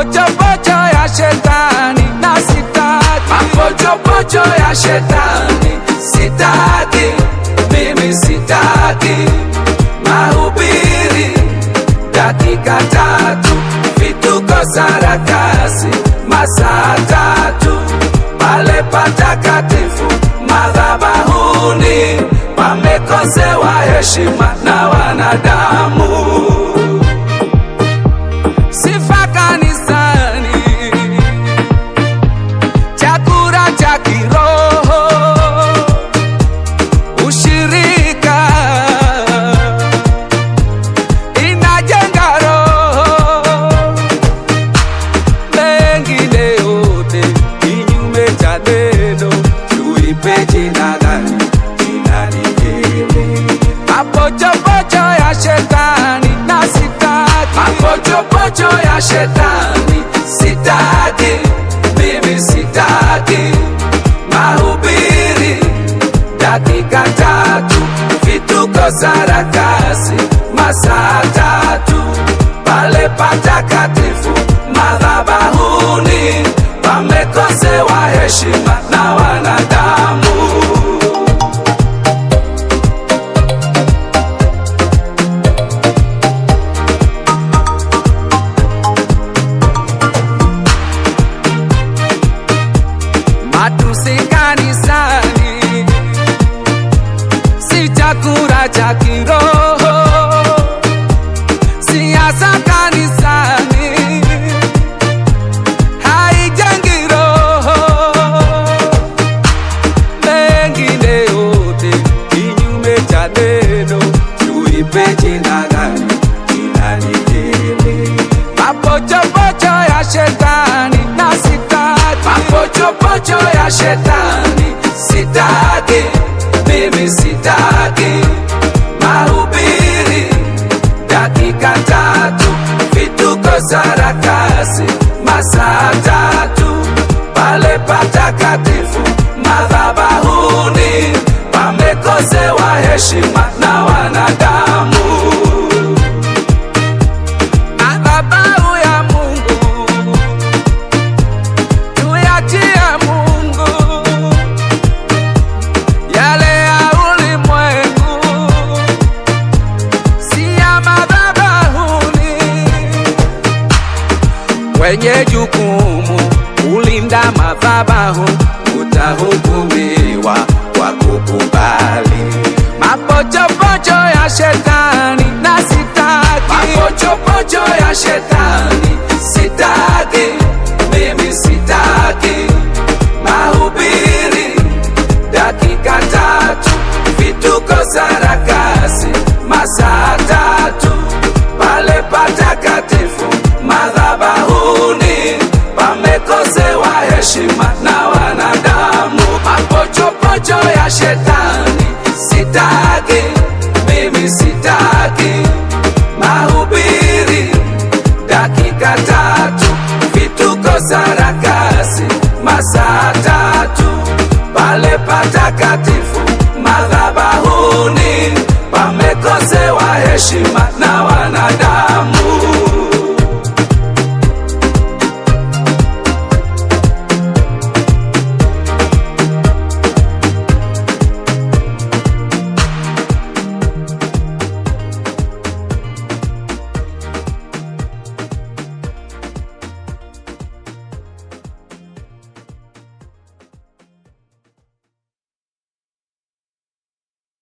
mapochopocho ya shetani na sitaki mapochopocho ya shetani sitaki, mimi sitaki mahubiri dakika tatu, vituko sarakasi masaa tatu, pale patakatifu madhabahuni pamekosewa heshima na wanadamu. sifa kanisani, chakula cha kiroho, ushirika inajenga roho, mengine yote kinyume cha neno, tuipe jina gani? Jina lingine, mapochopocho ya shetani na sitaki mapochopocho ya shetani sitaki, mimi sitaki mahubiri dakika tatu, vituko sarakasi masaa tatu, pale patakatifu madhabahuni pamekosewa heshima na wanadamu. matusi kanisani, si chakula cha kiroho, siasa kanisani, haijengi roho, mengine yote kinyume cha neno, tuipe jina gani? Jina lingine, mapochopocho ya shetani na sitaki mapochopocho ya shetani sitaki, mimi sitaki mahubiri dakika tatu, vituko sarakasi masaa tatu, pale patakatifu madhabahuni pamekosewa heshima na wanadamu. madhabahu ya Mungu tuyachie Mungu, yale ya ulimwengu si ya madhabahuni. Wenye jukumu kulinda madhabahu utahukumiwa kwa kukubali mapochopocho ya shetani na sitaki mapochopocho ya shetani sitaki, mimi sitaki mahubiri dakika tatu, vituko sarakasi masaa tatu, pale patakatifu madhabahuni pamekosewa heshima na wanadamu. Mapochopocho ya shetani sitaki, mimi sitaki mahubiri dakika tatu, vituko sarakasi masaa tatu, pale patakatifu madhabahuni pamekosewa heshima